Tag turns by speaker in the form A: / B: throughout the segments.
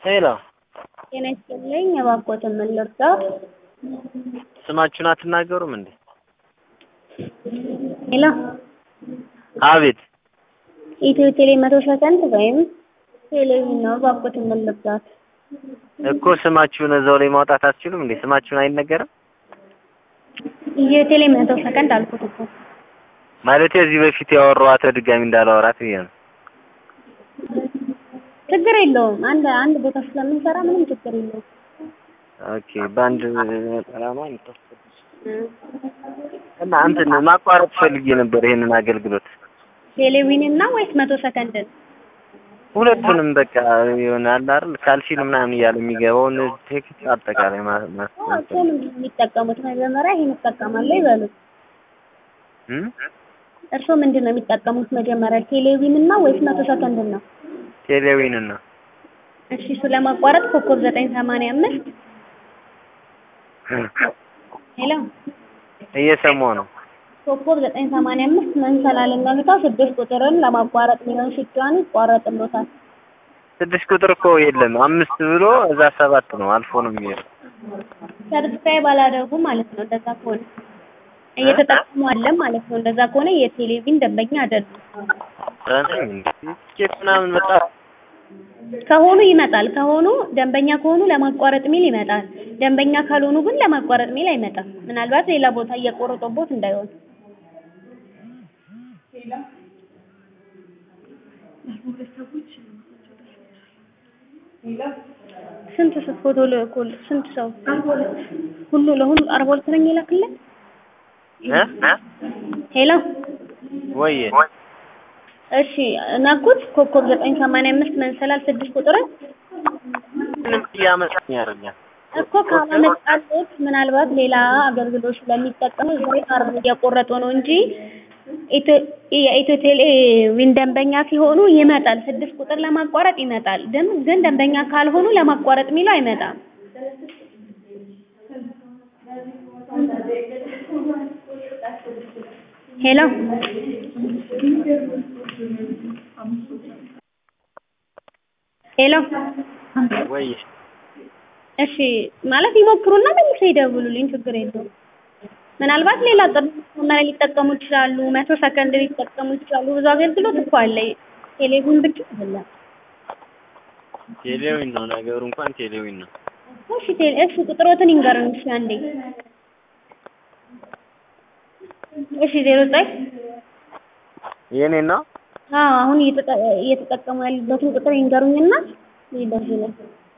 A: ሄሎ
B: ጤና ይስጥልኝ እባክዎትን ምን ልርዳዎት?
A: ስማችሁን አትናገሩም እንዴ?
B: ሄሎ
A: አቤት
B: ኢትዮ ቴሌ መቶ ሰከንድ ወይም ቴሌቪዥን ነው እባክዎትን ምን ልርዳዎት?
A: እኮ ስማችሁን እዛው ላይ ማውጣት አትችሉም እንዴ? ስማችሁን አይነገርም
B: ኢትዮ ቴሌ መቶ ሰከንድ አልኩት እኮ
A: ማለት እዚህ በፊት ያወራኋት ድጋሚ እንዳላወራት ብዬ ነው።
B: ችግር የለውም አንድ አንድ ቦታ ስለምንሰራ ምንም ችግር የለውም።
A: ኦኬ በአንድ ነጠላ ነው የምታስገቡት? እና እንትን ማቋረጥ ፈልጌ ነበር ይሄንን አገልግሎት
B: ቴሌቪዥን እና ወይስ መቶ ሰከንድን?
A: ሁለቱንም በቃ የሆነ አለ አይደል ካልሲል ምናምን እያለ የሚገባውን ቴክስት አጠቃላይ ማ- ማ-
B: እርስዎ ምንድን ነው የሚጠቀሙት? መጀመሪያ ይሄን እጠቀማለሁ ይበሉ።
A: እም?
B: እርስዎ ምንድን ነው የሚጠቀሙት? መጀመሪያ ቴሌቪዥን እና ወይስ መቶ ሰከንድን ነው?
A: ቴሌዊንን ነው
B: እሺ እሱ ለማቋረጥ ኮከብ ዘጠኝ ሰማንያ አምስት ሄሎ
A: እየሰማሁ ነው።
B: ኮከብ ዘጠኝ ሰማንያ አምስት መንሰላልን ነግተው ስድስት ቁጥርን ለማቋረጥ የሚለውን ሲጫኑ ይቋረጥሎታል።
A: ስድስት ቁጥር እኮ የለም አምስት ብሎ እዛ ሰባት ነው አልፎ ነው የሚሄደው።
B: ሰብስክራይብ አላደረጉ ማለት ነው። እንደዛ ከሆነ እየተጠቀሙ አለ ማለት ነው። እንደዛ ከሆነ የቴሌቪዥን ደንበኛ አይደሉም።
A: ረንኝ እንዴ ቲኬት ምናምን መጣ
B: ከሆኑ ይመጣል። ከሆኑ ደንበኛ ከሆኑ ለማቋረጥ ሚል ይመጣል። ደንበኛ ካልሆኑ ግን ለማቋረጥ ሚል አይመጣም። ምናልባት ሌላ ቦታ እየቆረጦቦት እንዳይሆን። ስንት ሰው ፎቶ ልኮል? ስንት ሰው ሁሉ ለሁሉ አርባ ሁለት ነኝ የላክለት።
A: እ
B: ሄሎ
A: ወይ
B: እሺ ነኩት። ኮከብ ዘጠኝ ሰማንያ አምስት መንሰላል ስድስት ቁጥርን
A: ምንም እያመጣኝ አይደለም።
B: እኮ ካላመጣለት ምናልባት ሌላ አገልግሎት ስለሚጠቀሙ እዛው ካርድ እየቆረጡ ነው እንጂ ኢትዮ- የኢትዮ ቴሌቪዥን ደንበኛ ሲሆኑ ይመጣል። ስድስት ቁጥር ለማቋረጥ ይመጣል። ግን ግን ደንበኛ ካልሆኑ ለማቋረጥ የሚለው አይመጣም። ሄሎ ሄሎ
A: ወይ
B: እሺ ማለት ይሞክሩና መልሰው ይደውሉልኝ፣ ችግር የለውም። ምናልባት ሌላ ጥሪ መመሪያ ሊጠቀሙ ይችላሉ፣ መቶ ሰከንድ ሊጠቀሙ ይችላሉ። ብዙ አገልግሎት እኮ አለ። ቴሌቪዥን ብቻ አይደለም።
A: ቴሌዊን ነው ነገሩ እንኳን ቴሌዊን ነው።
B: እሺ ቴሌ እሺ ቁጥሮትን ይንገሩኝ እሺ አንዴ። እሺ ዜሮ ዘጠኝ
A: የኔ ነው
B: አዎ አሁን እየተጠ- እየተጠቀሙ ያሉበትን ቁጥር ይንገሩኝና ይደውላል።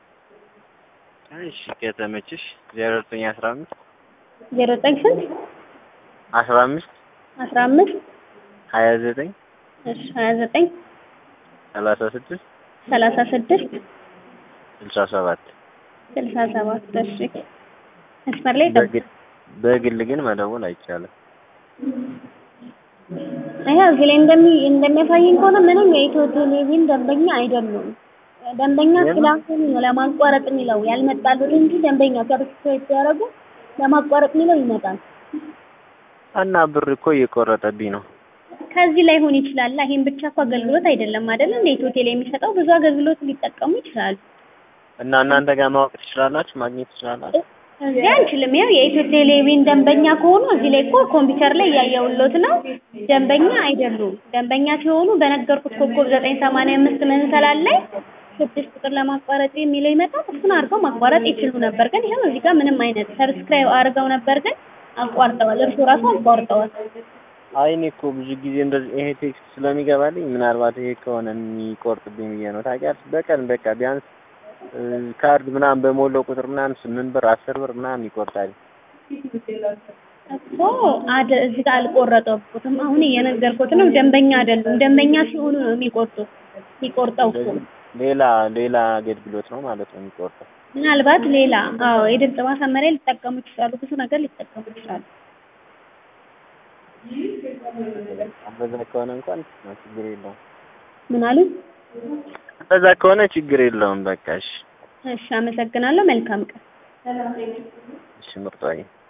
A: እሺ ከተመችሽ ዜሮ ዘጠኝ አስራ አምስት
B: ዜሮ ዘጠኝ ስንት
A: አስራ አምስት
B: አስራ አምስት
A: ሀያ ዘጠኝ
B: እሺ ሀያ ዘጠኝ
A: ሰላሳ ስድስት
B: ሰላሳ ስድስት
A: ስልሳ ሰባት
B: ስልሳ ሰባት እሺ መስመር ላይ ጠብቅ።
A: በግል በግል ግን መደወል አይቻልም።
B: ይሄ እዚህ ላይ እንደሚ እንደሚያሳየኝ ከሆነ ምንም የኢትዮ ቴሌቪዥን ደንበኛ አይደሉም። ደንበኛ
A: የምን?
B: ስላልሆኑ ነው ለማቋረጥ የሚለው ያልመጣሉት እንጂ ደንበኛ ሰብስክራይብ ሲያደርጉ ለማቋረጥ የሚለው ይመጣል።
A: እና ብር እኮ እየቆረጠብኝ ነው።
B: ከዚህ ላይ ሆን ይችላል። ይሄን ብቻ እኮ አገልግሎት አይደለም አይደል? እንደ ኢትዮ ቴሌ የሚሰጠው ብዙ አገልግሎት ሊጠቀሙ ይችላሉ።
A: እና እናንተ ጋር ማወቅ ትችላላችሁ፣ ማግኘት ትችላላችሁ።
B: እዚህ አንችልም። ያው የኢትዮ ቴሌቪዥን ደንበኛ ከሆኑ እዚህ ላይ እኮ ኮምፒውተር ላይ እያየሁሎት ነው። ደንበኛ አይደሉም። ደንበኛ ሲሆኑ በነገርኩት ኮከብ ዘጠኝ ሰማንያ አምስት መንሰላል ላይ ስድስት ቁጥር ለማቋረጥ የሚለው ይመጣል። እሱን አድርገው ማቋረጥ ይችሉ ነበር። ግን ይኸው እዚህ ጋር ምንም አይነት ሰብስክራይብ አድርገው ነበር፣ ግን አቋርጠዋል። እርሱ ራሱ አቋርጠዋል።
A: አይ እኔ እኮ ብዙ ጊዜ እንደዚህ ይሄ ቴክስት ስለሚገባልኝ ምናልባት ይሄ ከሆነ የሚቆርጥብኝ ብዬ ነው። ታውቂያለሽ፣ በቀን በቃ ቢያንስ እ፣ ካርድ ምናምን በሞላው ቁጥር ምናምን ስምንት ብር አስር ብር ምናምን ይቆርጣል።
B: እኮ አደ እዚህ ጋር አልቆረጠብኩትም። አሁን እየነገርኩት ነው። ደንበኛ አይደሉም። ደንበኛ ሲሆኑ ነው የሚቆርጡት። የሚቆርጠው እኮ
A: ስለዚህ ሌላ ሌላ አገልግሎት ነው ማለት ነው የሚቆርጠው።
B: ምናልባት ሌላ አዎ የድምፅ ማሳመሪያ ሊጠቀሙ ይችላሉ። ብዙ ነገር ሊጠቀሙ ይችላሉ።
A: በዛ ከሆነ እንኳን ችግር የለውም።
B: ምን አሉ?
A: በዛ ከሆነ ችግር የለውም። በቃ እሺ፣
B: እሺ፣ አመሰግናለሁ። መልካም ቀን።
A: እሺ ምርጧዬ